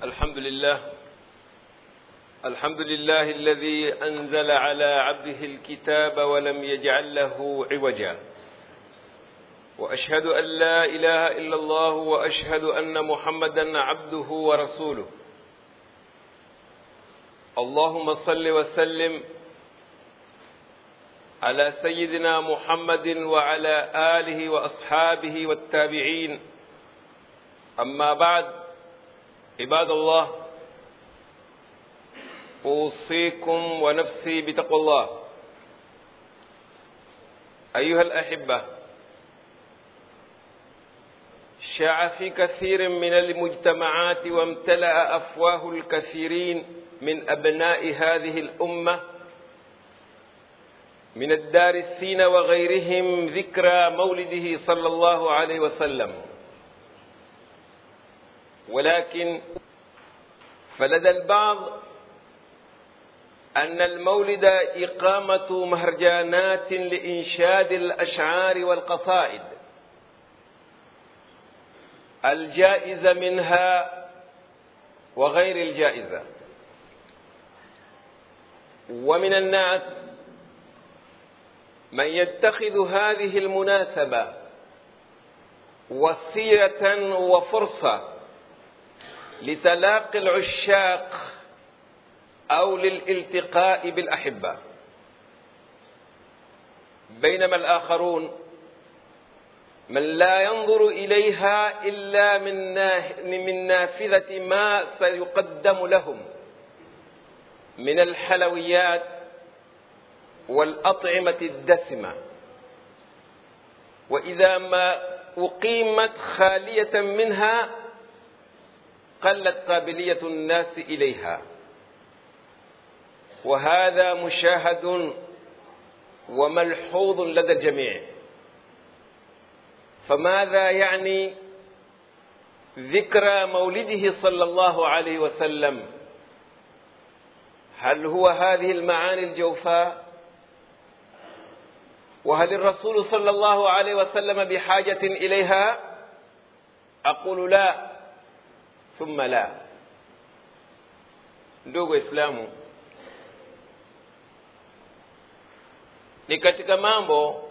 الحمد لله الحمد لله الذي انزل على عبده الكتاب ولم يجعل له عوجا واشهد ان لا اله الا الله واشهد ان محمدا عبده ورسوله اللهم صل وسلم على سيدنا محمد وعلى اله واصحابه والتابعين اما بعد عباد الله اوصيكم ونفسي بتقوى الله ايها الاحبه شاع في كثير من المجتمعات وامتلا افواه الكثيرين من ابناء هذه الامه من الدارسين وغيرهم ذكرى مولده صلى الله عليه وسلم ولكن فلدى البعض أن المولد إقامة مهرجانات لإنشاد الأشعار والقصائد الجائزة منها وغير الجائزة ومن الناس من يتخذ هذه المناسبة وسيلة وفرصة لتلاقي العشاق أو للالتقاء بالأحبة بينما الآخرون من لا ينظر إليها إلا من من نافذة ما سيقدم لهم من الحلويات والأطعمة الدسمة وإذا ما أقيمت خالية منها قلت قابلية الناس إليها وهذا مشاهد وملحوظ لدى الجميع فماذا يعني ذكرى مولده صلى الله عليه وسلم هل هو هذه المعاني الجوفاء وهل الرسول صلى الله عليه وسلم بحاجة إليها أقول لا ثم لا ndugu islamu ni katika mambo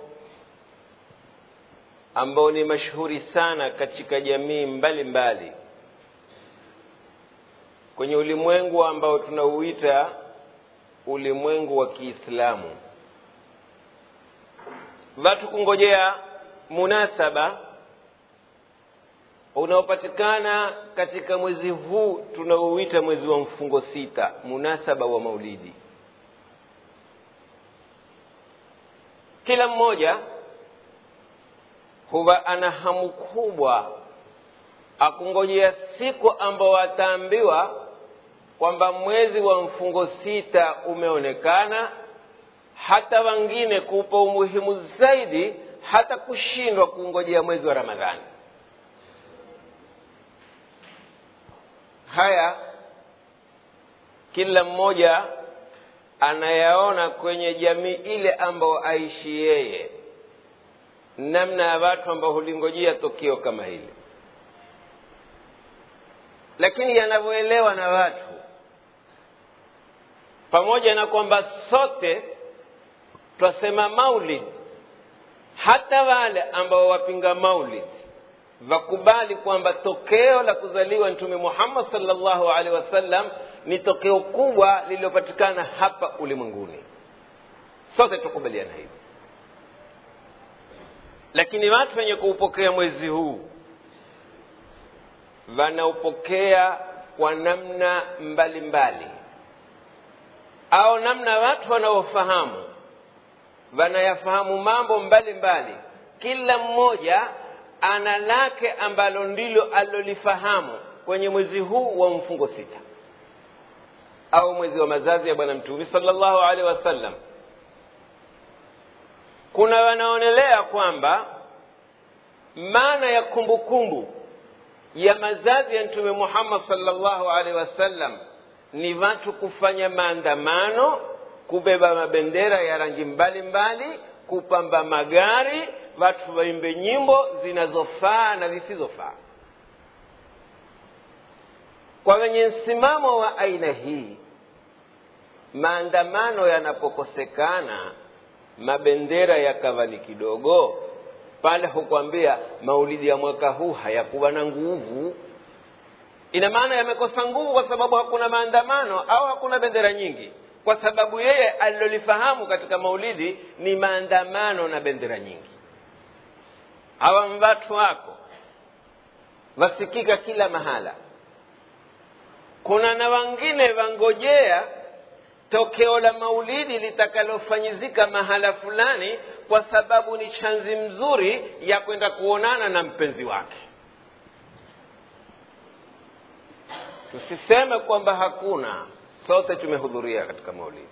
ambayo ni mashuhuri sana katika jamii mbalimbali mbali. kwenye ulimwengu ambao tunauita ulimwengu wa Kiislamu watu kungojea munasaba unaopatikana katika mwezi huu tunaouita mwezi wa mfungo sita munasaba wa maulidi kila mmoja huwa ana hamu kubwa akungojea siku ambao ataambiwa kwamba mwezi wa mfungo sita umeonekana hata wengine kuupa umuhimu zaidi hata kushindwa kungojea mwezi wa ramadhani haya kila mmoja anayaona kwenye jamii ile ambayo aishi yeye namna ya watu ambao hulingojea tokio kama hili lakini yanavyoelewa na watu pamoja na kwamba sote twasema maulid hata wale ambao wapinga maulid wakubali kwamba tokeo la kuzaliwa mtume muhammad salllahu alaihi wasallam ni tokeo kubwa lililopatikana hapa ulimwenguni sote tukubaliana hivi lakini watu wenye kuupokea mwezi huu wanaupokea kwa namna mbalimbali mbali. au namna watu wanaofahamu wanayafahamu mambo mbalimbali mbali. kila mmoja ana lake ambalo ndilo alilolifahamu kwenye mwezi huu wa mfungo sita au mwezi wa mazazi ya bwana mtume sallallahu alaihi wasallam kuna wanaonelea kwamba maana ya kumbukumbu kumbu ya mazazi ya mtume muhammad sallallahu alaihi wasallam ni watu kufanya maandamano kubeba mabendera ya rangi mbalimbali mbali, kupamba magari watu waimbe nyimbo zinazofaa na zisizofaa kwa wenye msimamo wa aina hii maandamano yanapokosekana mabendera yakawa ni kidogo pale hukwambia maulidi ya mwaka huu hayakuwa na nguvu ina maana yamekosa nguvu kwa sababu hakuna maandamano au hakuna bendera nyingi kwa sababu yeye alilolifahamu katika maulidi ni maandamano na bendera nyingi hawa watu wako wasikika kila mahala kuna na wengine wangojea tokeo la maulidi litakalofanyizika mahala fulani kwa sababu ni chanzi mzuri ya kwenda kuonana na mpenzi wake tusiseme kwamba hakuna sote tumehudhuria katika maulidi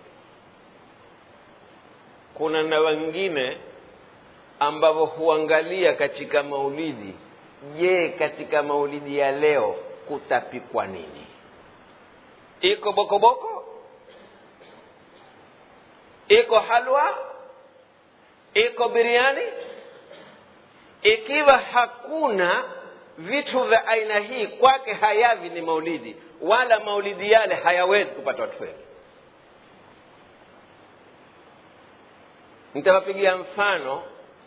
kuna na wengine ambao huangalia katika maulidi je katika maulidi ya leo kutapikwa nini iko bokoboko iko halwa iko biriani ikiwa hakuna vitu vya aina hii kwake hayavi ni maulidi wala maulidi yale hayawezi kupata watu wengi nitawapigia mfano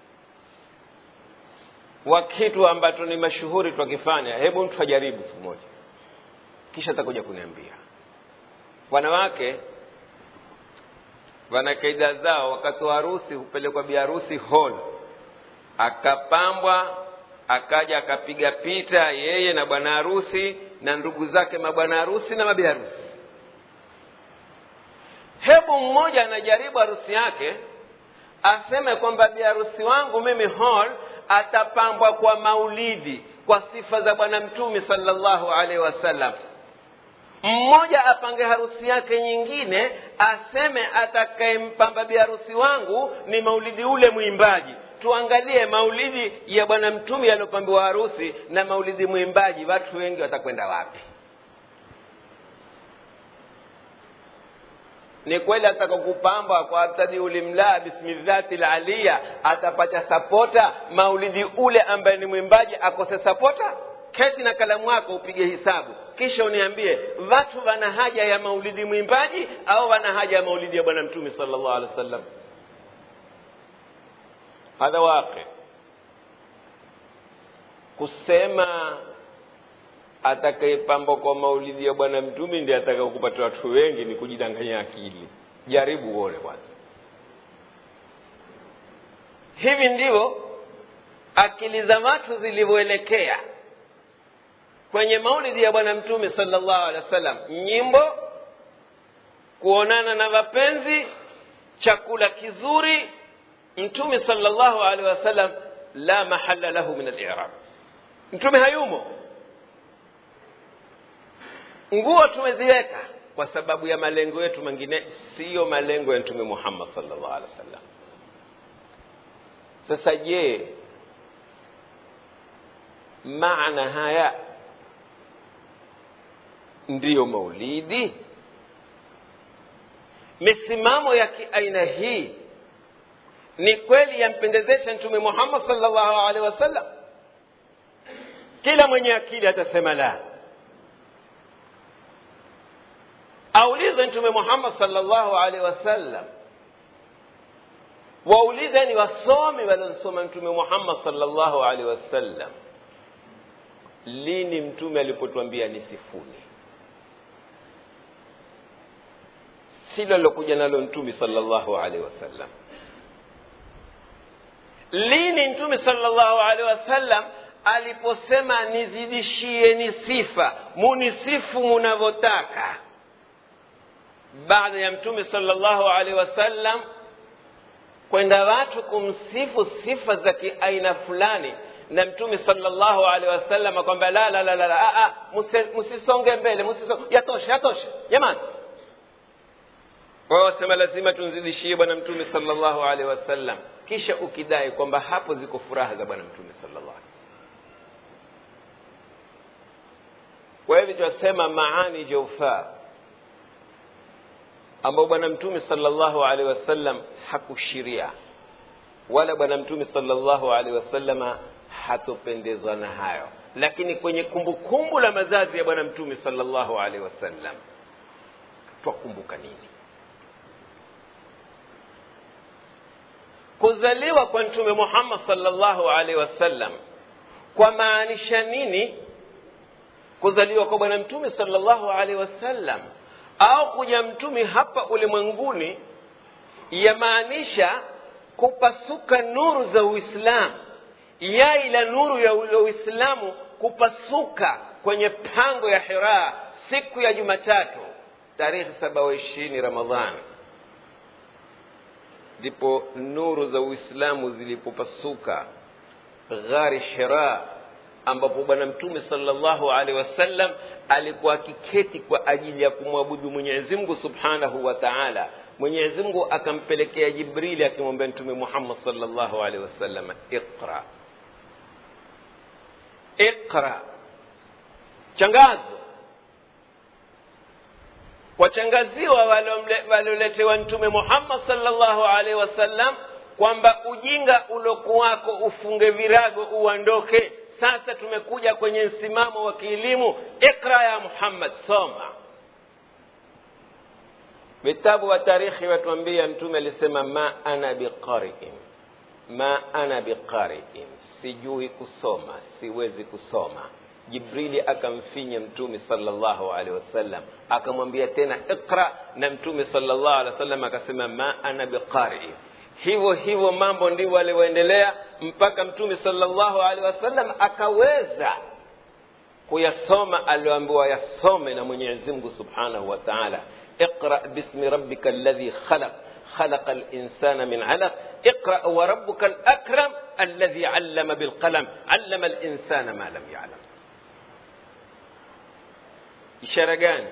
wa kitu ambacho ni mashuhuri twakifanya hebu mtu ajaribu siku moja kisha atakuja kuniambia wanawake wana kaida zao wakati wa harusi hupelekwa biharusi hall akapambwa akaja akapiga pita yeye na bwana harusi na ndugu zake mabwana harusi na mabi harusi hebu mmoja anajaribu harusi yake aseme kwamba biharusi wangu mimi hall atapambwa kwa maulidi kwa sifa za bwana mtume sallallahu alaihi wasallam mmoja apange harusi yake nyingine aseme atakayempamba biharusi wangu ni maulidi ule mwimbaji tuangalie maulidi ya bwana mtume yaliyopambiwa harusi na maulidi mwimbaji watu wengi watakwenda wapi ni kweli ataka kupamba kwa abtadi ulimlaa bismillati laliya atapata sapota maulidi ule ambaye ni mwimbaji akose sapota keti na kalamu yako upige hisabu kisha uniambie watu wana haja ya maulidi mwimbaji au wana haja ya maulidi ya bwana mtume sallallahu alaihi wasallam hadha waqi kusema atakayepambwa kwa maulidi ya bwana mtume ndiye ataka kupata watu wengi ni kujidanganya akili jaribu uone kwanza hivi ndivyo akili za watu zilivyoelekea kwenye maulidi ya bwana mtume sallallahu alaihi wasallam nyimbo kuonana na wapenzi chakula kizuri mtume sallallahu alaihi wasallam la mahala lahu min al-i'rab mtume hayumo nguo tumeziweka kwa sababu ya malengo yetu mengine siyo malengo ya mtume muhammad sallallahu alaihi wasallam sasa je maana haya ndiyo maulidi misimamo ya kiaina hii ni kweli yampendezesha mtume muhammad sallallahu alaihi wasallam kila mwenye akili atasema la aulize mtume muhammad sallallahu alaihi wasallam waulize ni wasomi waliosoma mtume muhammad sallallahu alaihi wasallam lini mtume alipotwambia ni sifuni silo lilokuja nalo mtume sallallahu alaihi wasallam lini mtume sallallahu alaihi wasallam aliposema nizidishieni sifa munisifu munavyotaka baada ya mtume sallallahu alaihi wasallam kwenda watu kumsifu sifa za kiaina fulani na mtume sallallahu alaihi wasallam kwamba la la la la msisonge mbele msisonge yatosha yatosha jamani wao wasema lazima tumzidishie bwana mtume sallallahu alaihi wasallam kisha ukidai kwamba hapo ziko furaha za bwana mtume sallallahu alaihi kwa hivyo tunasema maani jaufaa ambao bwana mtume sallallahu alaihi wasallam hakushiria wala bwana mtume sallallahu alaihi wasallama hatopendezwa na hayo lakini kwenye kumbukumbu kumbu la mazazi ya bwana mtume salllahu alaihi wasallam twakumbuka nini kuzaliwa kwa mtume muhammad salllahu alaihi wasallam kwa maanisha nini kuzaliwa kwa bwana mtume salllahu alaihi wasallam au kuja mtume hapa ulimwenguni yamaanisha kupasuka nuru za uislamu yai la nuru ya uislamu kupasuka kwenye pango ya hira siku ya jumatatu tarehe saba wa ishirini ramadhani ndipo nuru za uislamu zilipopasuka ghari hira ambapo bwana mtume salllahu alehi wasallam alikuwa akiketi kwa ajili ya kumwabudu mwenyezi mungu subhanahu wa taala mwenyezi mungu akampelekea jibrili akimwambia mtume muhammad salllahu alehi wasallam iqra iqra changazo wachangaziwa walioletewa mtume muhammad salllahu alaihi wasallam kwamba ujinga ulokuwako ufunge virago uondoke sasa tumekuja kwenye msimamo wa kielimu ikra ya muhammad soma vitabu wa tarikhi watuambia mtume alisema ma ana biqariin ma ana biqariin sijui kusoma siwezi kusoma jibrili akamfinya mtume salllahu alehi wasallam akamwambia tena iqra na mtume salllahu alehi wasallam akasema ma ana biqariin hivyo hivyo mambo ndivyo alivyoendelea mpaka mtume salllahu alehi wasallam akaweza kuyasoma alioambiwa yasome na mwenyezi mungu subhanahu wa taala اقرأ باسم ربك الذي خلق خلق الإنسان من علق اقرأ وربك الأكرم الذي علم بالقلم علم الإنسان ما لم يعلم ishara gani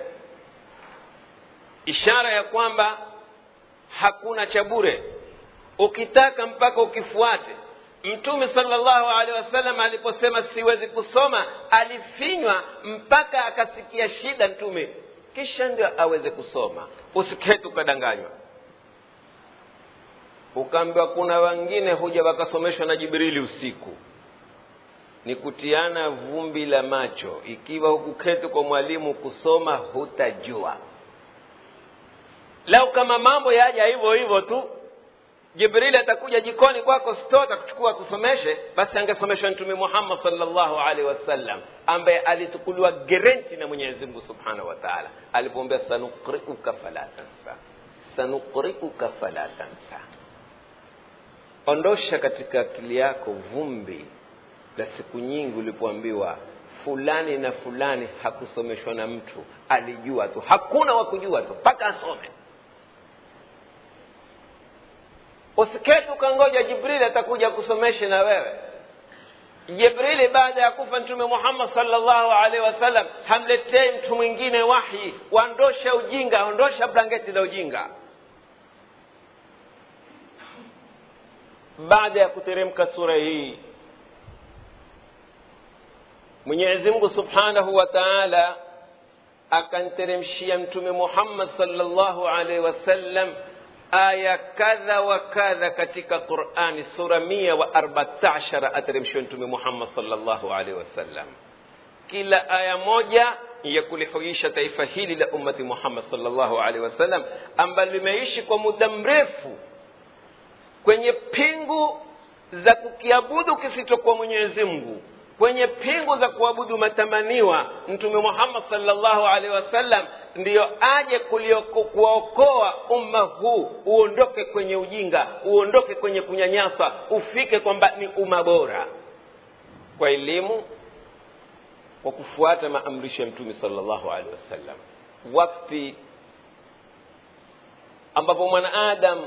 ishara ya kwamba hakuna cha bure ukitaka mpaka ukifuate mtume salllahu alehi wasallam aliposema siwezi kusoma alifinywa mpaka akasikia shida mtume kisha ndio aweze kusoma usiketi ukadanganywa ukaambiwa kuna wengine huja wakasomeshwa na jibrili usiku ni kutiana vumbi la macho ikiwa hukuketi kwa mwalimu kusoma hutajua lau kama mambo yaja hivyo hivyo tu jibrili atakuja jikoni kwako sto atakuchukua kusomeshe basi angesomeshwa mtume muhammad salllahu alaihi wasallam ambaye alitukuliwa gerenti na mwenyezi mungu subhanahu wa taala alipoombea sanukriuka fala tansa sanukriuka fala tansa ondosha katika akili yako vumbi la siku nyingi ulipoambiwa fulani na fulani hakusomeshwa na mtu alijua tu hakuna wa kujua tu mpaka asome usiketi ukangoja jibrili atakuja kusomeshe na wewe jibrili baada ya kufa mtume muhammad salllahu alaihi wasallam hamletei mtu mwingine wahyi waondosha ujinga ondosha blanketi la ujinga baada ya kuteremka sura hii mwenyezi mungu subhanahu wa taala akanteremshia mtume muhammad salllahu alaihi wasallam aya kadha wa kadha katika qurani sura mia wa arbatashara ateremshiwa mtume muhammad salllahu alaihi wasallam kila aya moja ya kulihuisha taifa hili la ummati muhammad salllahu alaihi wasallam ambalo limeishi kwa muda mrefu kwenye pingu za kukiabudu kisichokuwa mwenyezi mungu kwenye pingu za kuabudu matamaniwa mtume muhammad salllahu alaihi wasallam ndiyo aje kuwaokoa umma huu uondoke kwenye ujinga uondoke kwenye kunyanyasa ufike kwamba ni umma bora kwa elimu kwa kufuata maamrisho ya mtume salllahu alehi wasallam wakti ambapo mwanaadamu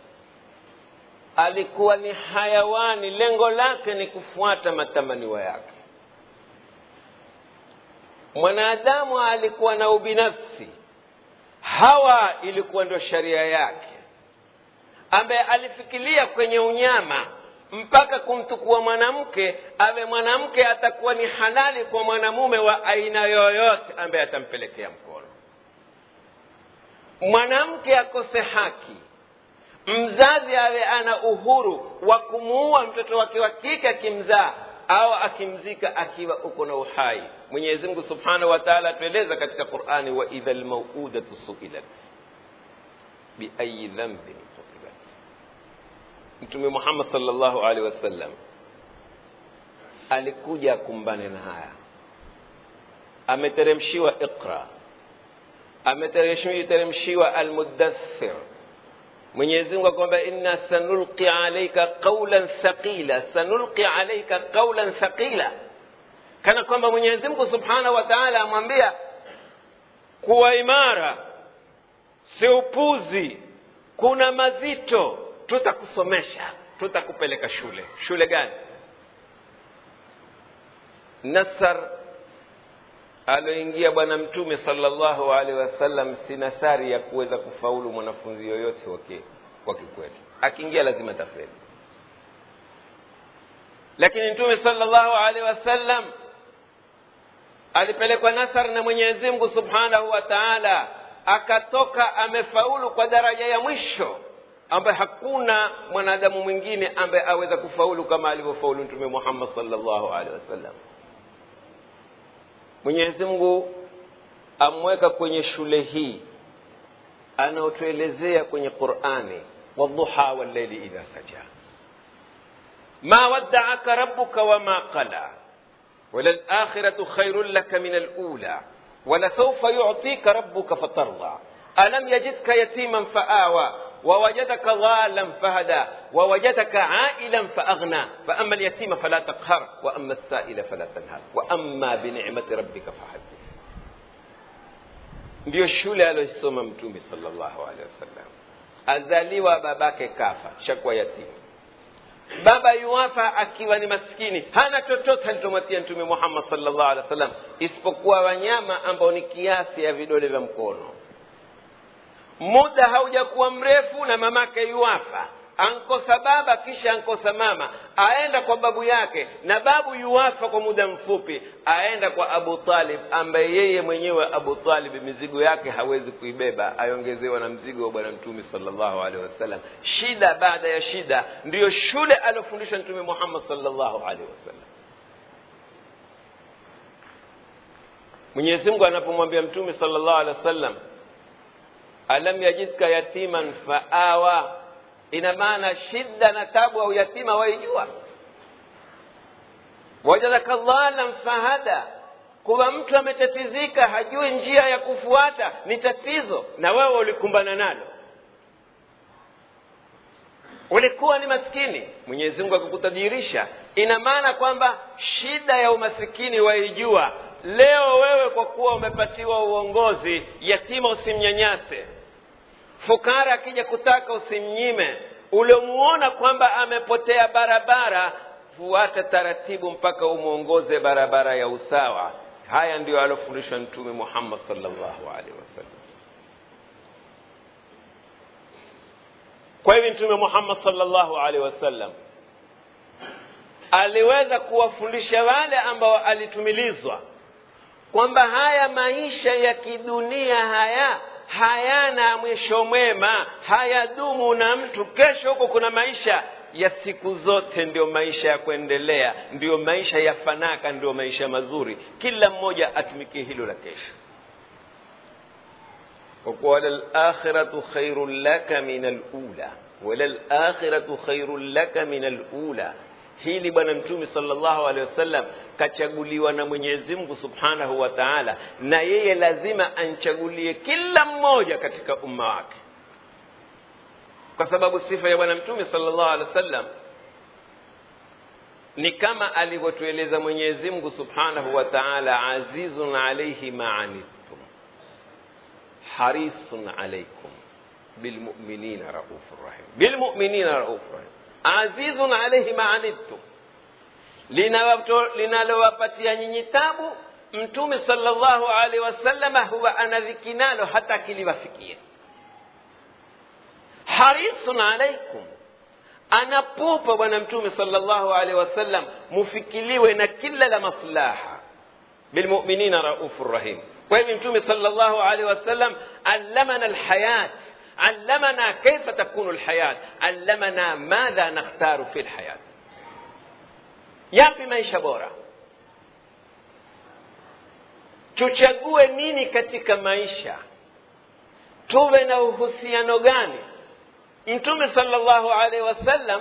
alikuwa ni hayawani lengo lake ni kufuata matamaniwa yake mwanadamu alikuwa na ubinafsi hawa ilikuwa ndio sharia yake ambaye alifikiria kwenye unyama mpaka kumtukua mwanamke awe mwanamke atakuwa ni halali kwa mwanamume wa aina yoyote ambaye atampelekea mkono mwanamke akose haki mzazi awe ana uhuru wa kumuua mtoto wake wa kike akimzaa au akimzika akiwa uko na uhai mwenyezi mungu subhanahu wa taala atueleza katika qurani wa idha lmaudatu suilat biayi dhambin qutilat mtume muhammad salllahu alehi wasallam alikuja akumbane na haya ameteremshiwa iqra ameteremshiwa almudathir mwenyezi mungu akwamba inna sanulqi alaika qaulan thaqila sanulqi alaika qaulan thaqila kana kwamba mwenyezi mungu subhanahu wa taala amwambia kuwa imara si upuzi kuna mazito tutakusomesha tutakupeleka shule shule gani nasar aloingia bwana mtume salllahu alaihi wasallam si nasari ya kuweza kufaulu mwanafunzi yoyote wa kikwetu akiingia lazima tafeli lakini mtume salllahu alaihi wasallam alipelekwa nasar na mwenyezi mungu subhanahu wa taala akatoka amefaulu kwa daraja ya mwisho ambaye hakuna mwanadamu mwingine ambaye aweza kufaulu kama alivyofaulu mtume muhammad salllahu alaihi wasallam mwenyezi mungu amweka kwenye shule hii anaotuelezea kwenye qurani wadhuha walleili idha saja ma waddaaka rabuka wama qala وللآخرة خير لك من الأولى ولسوف يعطيك ربك فترضى ألم يجدك يتيما فآوى ووجدك ضالا فهدى ووجدك عائلا فأغنى فأما اليتيم فلا تقهر وأما السائل فلا تنهر وأما بنعمة ربك فحدث ndiyo shule aliyosoma mtume salllahu alehi wasallam azaliwa babake kafa shakuwa yatima baba yuwafa akiwa ni maskini hana chochote alichomwatia mtume muhammad salllahu alehi wasallam isipokuwa wanyama ambao ni kiasi ya vidole vya mkono muda haujakuwa mrefu na mamake yuwafa ankosa baba kisha ankosa mama aenda kwa babu yake na babu yuwafa kwa muda mfupi aenda kwa abu talib ambaye yeye mwenyewe abu talib mizigo yake hawezi kuibeba aongezewa na mzigo wa bwana mtume salllahu alehi wasallam shida baada ya shida ndiyo shule aliofundishwa mtume muhammad salllahu alehi wasallam mwenyezi mungu anapomwambia mtume salllahu alehi wasallam alam yajidka yatiman faawa ina maana shida na tabu au yatima waijua wajadaka dhalan fahada kuwa mtu ametatizika hajui njia ya kufuata ni tatizo na wewe ulikumbana nalo ulikuwa ni maskini mwenyezi mungu akikutajirisha ina maana kwamba shida ya umasikini waijua leo wewe kwa kuwa umepatiwa uongozi yatima usimnyanyase fukara akija kutaka usimnyime uliomuona kwamba amepotea barabara fuata taratibu mpaka umwongoze barabara ya usawa haya ndiyo aliofundishwa mtume muhammad salllahu alehi wasallam kwa hivi mtume muhammad salllahu alehi wasallam aliweza kuwafundisha wale ambao alitumilizwa kwamba haya maisha ya kidunia haya hayana mwisho mwema hayadumu na mtu kesho huko kuna maisha ya siku zote ndio maisha ya kuendelea ndio maisha ya fanaka ndio maisha mazuri kila mmoja atumikie hilo la kesho kwa kuwa walalakhiratu khairun laka min alula walalakhiratu khairun laka min alula hili bwana mtume salllahu alehi wasallam kachaguliwa na mwenyezi mungu subhanahu wa taala na yeye lazima anchagulie kila mmoja katika umma wake kwa sababu sifa ya bwana mtume salllahu alehi wasallam ni kama alivyotueleza mwenyezi mungu subhanahu wa taala azizun alaihi maanittum harisun alaikum bilmuminina raufu rahim bilmuminina raufu rahim azizun alaihi maanittum linalowapatia nyinyi tabu mtume salllahu alaihi wasallama huwa anadhiki nalo hata akiliwafikia harisun alaikum anapupa bwana mtume salllahu alaihi wasallam mufikiliwe na kila la maslaha bilmuminina raufu rahim kwa hivyo mtume salllahu alaihi wasallam allamana alhayat علمنا كيف تكون الحياة علمنا ماذا نختار في الحياة yapi maisha bora tuchague nini katika maisha tuwe na uhusiano gani mtume salllahu alaihi wasallam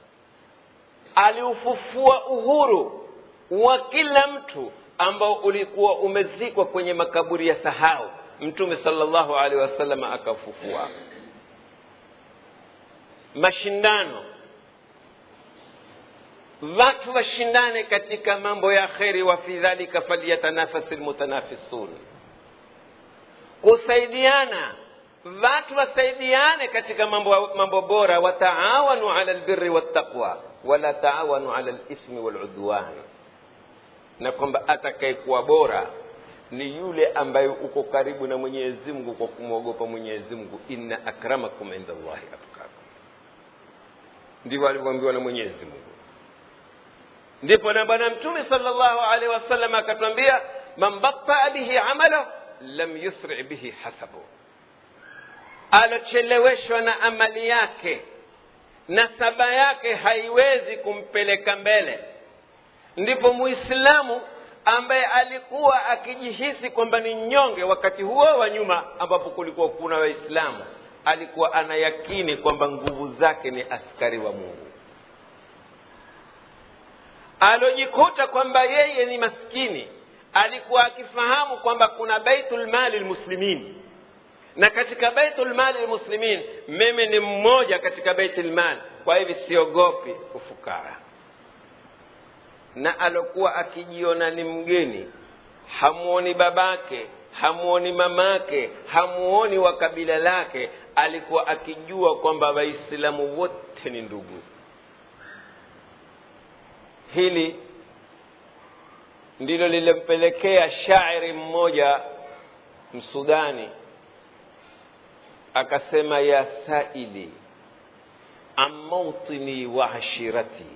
aliufufua uhuru wa kila mtu ambao ulikuwa umezikwa kwenye makaburi ya sahau mtume salllahu alaihi wasallam akafufua mashindano watu washindane katika mambo ya kheri wa fi dhalika falyatanafasi lmutanafisun kusaidiana watu wasaidiane katika mambo, mambo bora wataawanu ala lbiri waltaqwa wala taawanu ala lithmi waludwan na kwamba atakayekuwa bora ni yule ambaye uko karibu na mwenyezi mungu kwa kumwogopa mwenyezi mungu inna akramakum inda llahi atkakum ndivyo alivyoambiwa na mwenyezi mungu ndipo na bwana mtume salllahu alaihi wasallam akatwambia man bataa bihi amalahu lam yusri bihi hasabu alocheleweshwa na amali yake nasaba yake haiwezi kumpeleka mbele ndipo muislamu ambaye alikuwa akijihisi kwamba ni nyonge wakati huo wa nyuma ambapo kulikuwa kuna waislamu alikuwa anayakini kwamba nguvu zake ni askari wa mungu alojikuta kwamba yeye ni maskini alikuwa akifahamu kwamba kuna baitul mali lmuslimin na katika baitul mali lmuslimin mimi ni mmoja katika baitul mali kwa hivi siogopi ufukara na alokuwa akijiona ni mgeni hamuoni babake hamuoni mamake hamuoni wa kabila lake alikuwa akijua kwamba waislamu wote ni ndugu hili ndilo lilimpelekea shairi mmoja msudani akasema ya saili an mautini wa ashirati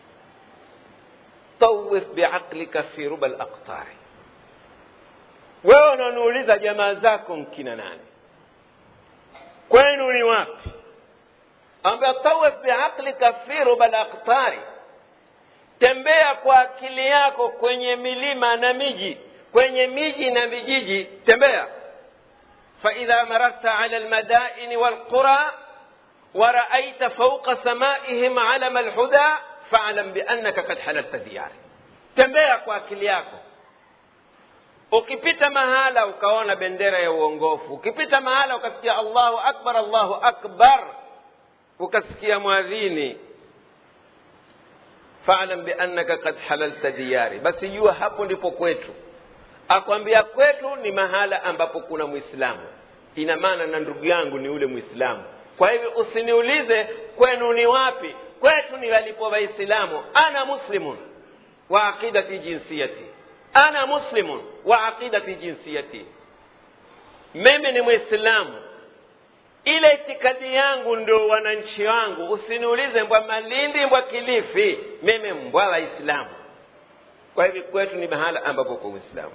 tawif biaqlika fi ruba laqtari wewe unaniuliza jamaa zako mkina nani kwenu ni wapi ambia tawif biaqlika fi ruba laqtari tembea kwa akili yako kwenye milima na miji kwenye miji na vijiji tembea faidha mararta ala lmadaini walqura ورأيت فوق سمائهم علم الهدى فاعلم بأنك قد حللت دياري tembea kwa akili yako ukipita mahala ukaona bendera ya uongofu ukipita mahala ukasikia allahu akbar allahu akbar ukasikia mwadhini falam biannaka kad halalta diyari basi jua hapo ndipo kwetu akwambia kwetu ni mahala ambapo kuna mwislamu ina maana na ndugu yangu ni ule mwislamu kwa hivyo usiniulize kwenu ni wapi kwetu ni walipo waislamu ana muslimun wa aqidati jinsiyati ana muslimun wa aqidati jinsiyati mimi ni mwislamu ile itikadi yangu ndo wananchi wangu usiniulize mbwa malindi mbwa kilifi mimi mbwa waislamu kwa hivyo kwetu ni mahala ambapo kwa uislamu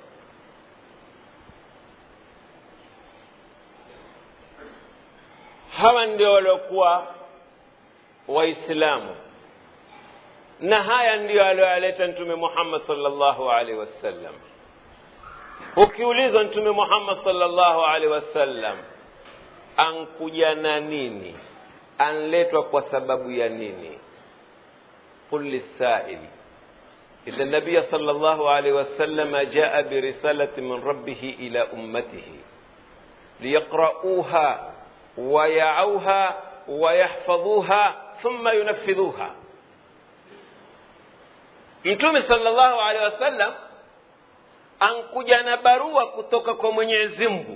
hawa ndio waliokuwa waislamu na haya ndiyo aliyoyaleta mtume muhammad salllahu alaihi wasallam ukiulizwa mtume muhammad salllahu alaihi wasallam ankuja na nini anletwa kwa sababu ya nini qul lisaili إن النبي صلى الله عليه وسلم جاء برسالة من ربه إلى أمته ليقرؤوها ويعوها ويحفظوها ثم ينفذوها mtume salllahu alehi wasallam ankuja na barua kutoka kwa mwenyezi mungu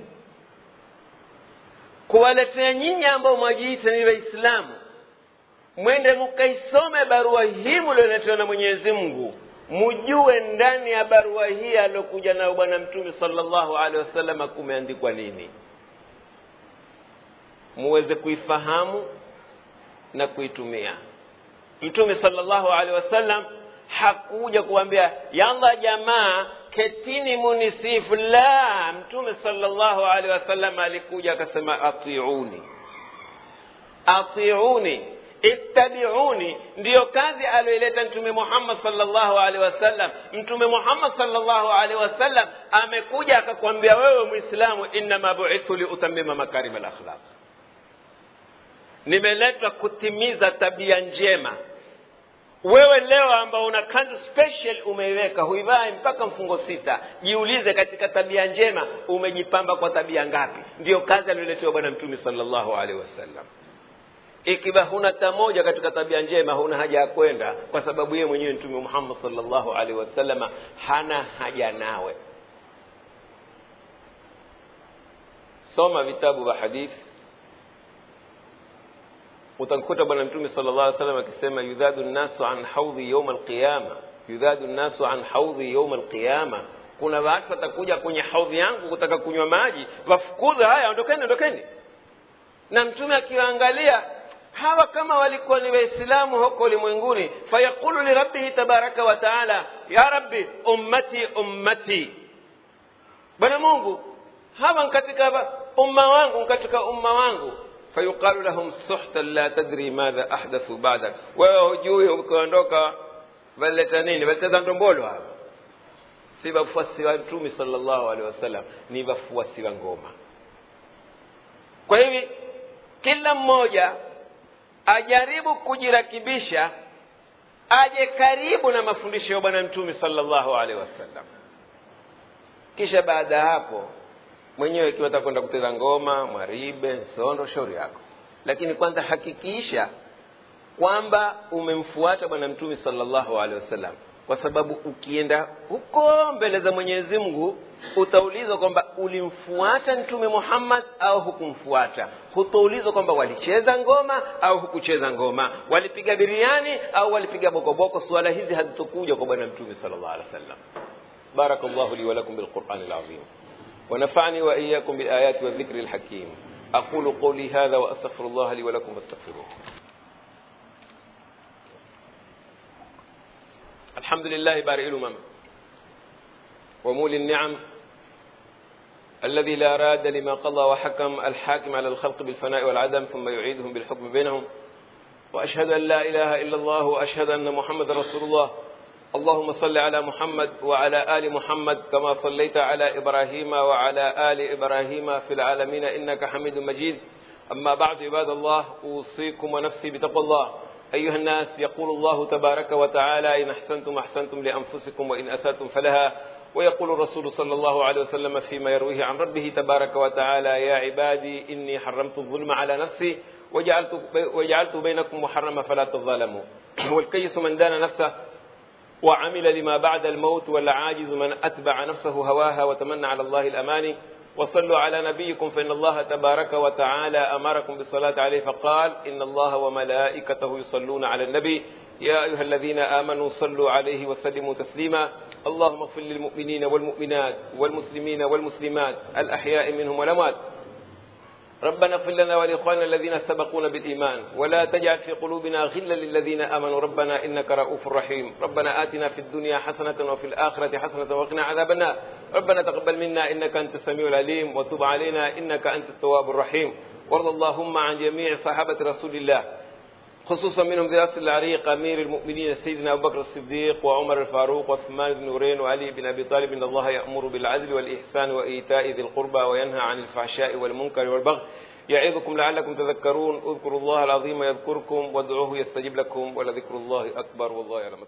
kuwaletea nyinyi ambao mwajiita ni waislamu mwende mukaisome barua hii mulioletewa na mwenyezi mungu mujue ndani ya barua hii aliokuja nayo bwana mtume salllahu alehi wasallam kumeandikwa nini muweze kuifahamu na kuitumia mtume salllahu alehi wasallam hakuja kuambia yalla jamaa ketini munisifu la mtume salllahu alehi wasallam alikuja akasema atiuni atiuni ittabiuni ndiyo kazi aliyoileta mtume muhammad salllahu alehi wasallam mtume muhammad salllahu alehi wasallam amekuja akakwambia wewe mwislamu innama buithtu liutamima makarima lakhlaq nimeletwa kutimiza tabia njema wewe leo ambao una kanzu special umeiweka huivai mpaka mfungo sita jiulize katika tabia njema umejipamba kwa tabia ngapi ndiyo kazi aliyoletewa bwana mtume salllahu alehi wasallam ikiwa huna ta moja katika tabia njema huna haja ya kwenda kwa sababu yeye mwenyewe mtume muhammad salllahu alaihi wasalama hana haja nawe soma vitabu vya hadithi utamkuta bwana mtume sala llah alih salam akisema yudhadu nnasu an haudhi yauma alqiyama yudhadu nnasu an haudhi yauma alqiyama kuna watu watakuja kwenye haudhi yangu kutaka kunywa maji wafukuza haya ondokeni ondokeni na mtume akiwaangalia hawa kama walikuwa ni waislamu huko ulimwenguni fayaqulu lirabbihi tabaraka wa taala ya rabbi ummati ummati bwana mungu hawa katika umma wangu katika umma wangu fayuqalu lahum suhtan la tadri madha ahdathu badak wewe hujui ukiondoka walileta nini waliteza ndombolo hapa si wafuasi wa mtume salllahu alehi wasallam ni wafuasi wa ngoma kwa hivi kila mmoja ajaribu kujirakibisha aje karibu na mafundisho ya bwana mtume salllahu alehi wasallam kisha baada ya hapo mwenyewe ikiwa utakwenda kucheza ngoma mwaribe nsondo shauri yako lakini kwanza hakikisha kwamba umemfuata bwana mtume salllahu alehi wasallam kwa sababu ukienda huko mbele za mwenyezi mungu utaulizwa kwamba ulimfuata mtume muhammad au hukumfuata hutaulizwa kwamba walicheza ngoma au hukucheza ngoma walipiga biriani au walipiga bokoboko suala hizi hazitokuja kwa bwana mtume sal llah alih wa sallam بارك الله لي ولكم بالقرآن العظيم ونفعني وإياكم بالآيات والذكر الحكيم أقول قولي هذا وأستغفر الله لي ولكم فاستغفروه الحمد لله بارئ الأمم ومولي النعم الذي لا راد لما قضى وحكم الحاكم على الخلق بالفناء والعدم ثم يعيدهم بالحكم بينهم وأشهد أن لا إله إلا الله وأشهد أن محمد رسول الله اللهم صل على محمد وعلى آل محمد كما صليت على إبراهيم وعلى آل إبراهيم في العالمين إنك حميد مجيد أما بعد عباد الله أوصيكم ونفسي بتقوى الله أيها الناس يقول الله تبارك وتعالى إن أحسنتم أحسنتم لأنفسكم وإن أسأتم فلها ويقول الرسول صلى الله عليه وسلم فيما يرويه عن ربه تبارك وتعالى يا عبادي إني حرمت الظلم على نفسي وجعلت, وجعلت بينكم محرما فلا تظالموا والكيس من دان نفسه وعمل لما بعد الموت والعاجز من أتبع نفسه هواها وتمنى على الله الأماني وصلوا على نبيكم فإن الله تبارك وتعالى أمركم بالصلاة عليه فقال إن الله وملائكته يصلون على النبي يا أيها الذين آمنوا صلوا عليه وسلموا تسليما اللهم اغفر للمؤمنين والمؤمنات والمسلمين والمسلمات الأحياء منهم والأموات ربنا اغفر لنا ولإخواننا الذين سبقونا بالإيمان ولا تجعل في قلوبنا غلا للذين آمنوا ربنا إنك رؤوف رحيم ربنا آتنا في الدنيا حسنة وفي الآخرة حسنة وقنا عذاب النار ربنا تقبل منا إنك أنت السميع العليم وتب علينا إنك أنت التواب الرحيم وارض اللهم عن جميع صحابة رسول الله خصوصا منهم ذي الأصل العريق أمير المؤمنين سيدنا أبو بكر الصديق وعمر الفاروق وعثمان بن نورين وعلي بن أبي طالب إن الله يأمر بالعدل والإحسان وإيتاء ذي القربى وينهى عن الفحشاء والمنكر والبغي يعظكم لعلكم تذكرون اذكروا الله العظيم يذكركم وادعوه يستجب لكم ولذكر الله أكبر والله يعلم